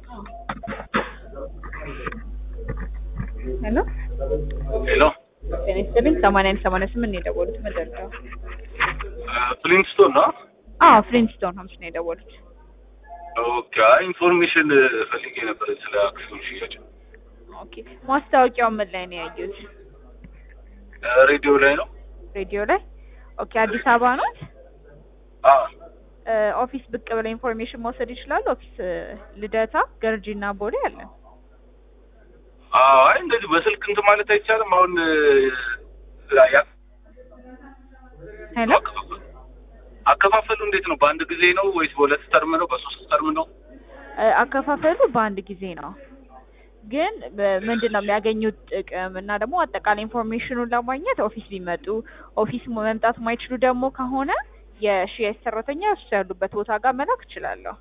ሄሎ ሄሎ ጤና ይስጥልኝ። ሰማንያ አንድ ሰማንያ ስምንት ነው የደወሉት። መደርደው ፍሊንስቶን ነው? አዎ ፍሊንስቶን ሆምስ ነው የደወሉት። ኦኬ። አይ ኢንፎርሜሽን ፈልጌ ነበር ስለ አክሲዮን ሽያጭ። ኦኬ ማስታወቂያው ምን ላይ ነው ያየሁት? ሬዲዮ ላይ ነው? ሬዲዮ ላይ። ኦኬ አዲስ አበባ ነው? አዎ። ኦፊስ ብቅ ብለው ኢንፎርሜሽን መውሰድ ይችላሉ። ኦፊስ ልደታ፣ ገርጂና ቦሌ አለን። አዎ። አይ እንደዚህ በስልክ እንትን ማለት አይቻልም። አሁን ያ ሄሎ አከፋፈሉ እንዴት ነው? በአንድ ጊዜ ነው ወይስ በሁለት ተርም ነው? በሶስት ተርም ነው? አከፋፈሉ በአንድ ጊዜ ነው። ግን ምንድን ነው የሚያገኙት ጥቅም እና ደግሞ አጠቃላይ ኢንፎርሜሽኑን ለማግኘት ኦፊስ ቢመጡ፣ ኦፊስ መምጣት የማይችሉ ደግሞ ከሆነ የሽያጭ ሰራተኛ እሱ ያሉበት ቦታ ጋር መላክ እችላለሁ።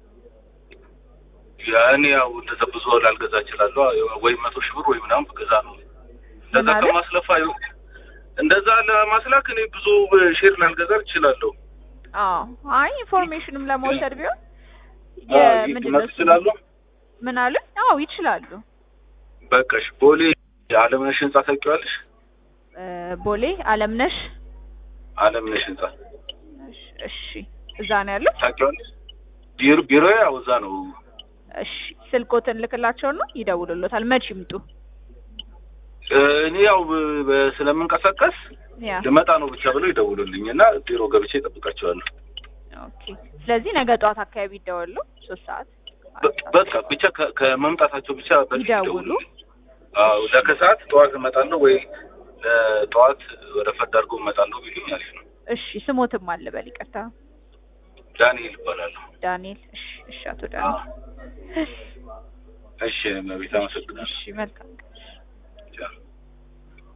ያኔ ያው እንደዛ ብዙ ላልገዛ እችላለሁ ወይ መቶ ሺህ ብር ወይ ምናምን ብገዛ ነው እንደዛ ማለት? ከማስለፋ እንደዛ ለማስላክ እኔ ብዙ ሼር ላልገዛ እችላለሁ። አዎ አይ ኢንፎርሜሽንም ለመውሰድ ቢሆን አዎ፣ የምንድን ነው መጡ እሱ? ይችላሉ። ምን አለ? አዎ ይችላሉ። በቃሽ። ቦሌ የአለምነሽ ህንጻ ታውቂዋለሽ? እ ቦሌ አለምነሽ። አለምነሽ ህንጻ እሺ፣ እሺ እዛ ነው ያሉት። ታውቂዋለሽ? ቢሮ ቢሮ ያው እዛ ነው። እሺ ስልኮትን ልክላቸውና ይደውሉሎታል። መች ይምጡ? እ እኔ ያው በ- በ- ስለምንቀሳቀስ ያ ልመጣ ነው ብቻ ብለው ይደውሉልኝ እና ቢሮ ገብቼ እጠብቃቸዋለሁ። ኦኬ። ስለዚህ ነገ ጠዋት አካባቢ ይደወሉ። ሶስት ሰዓት በ- በቃ ብቻ ከ- ከመምጣታቸው ብቻ በፊት ይደውሉ። ይደውሉልኝ። አዎ ለከሰዓት ጠዋት እመጣለሁ ወይ ለጠዋት ወደ ፈድ አድርጎ እመጣለሁ ቢሉኝ አሪፍ ነው። እሺ ስሞትም አለ በል ይቅርታ። ዳንኤል እባላለሁ። ዳንኤል። እሺ፣ እሺ አቶ ዳንኤል። እሺ መቤት አመሰግናለሁ። እሺ መልካም ቀን። ቻው።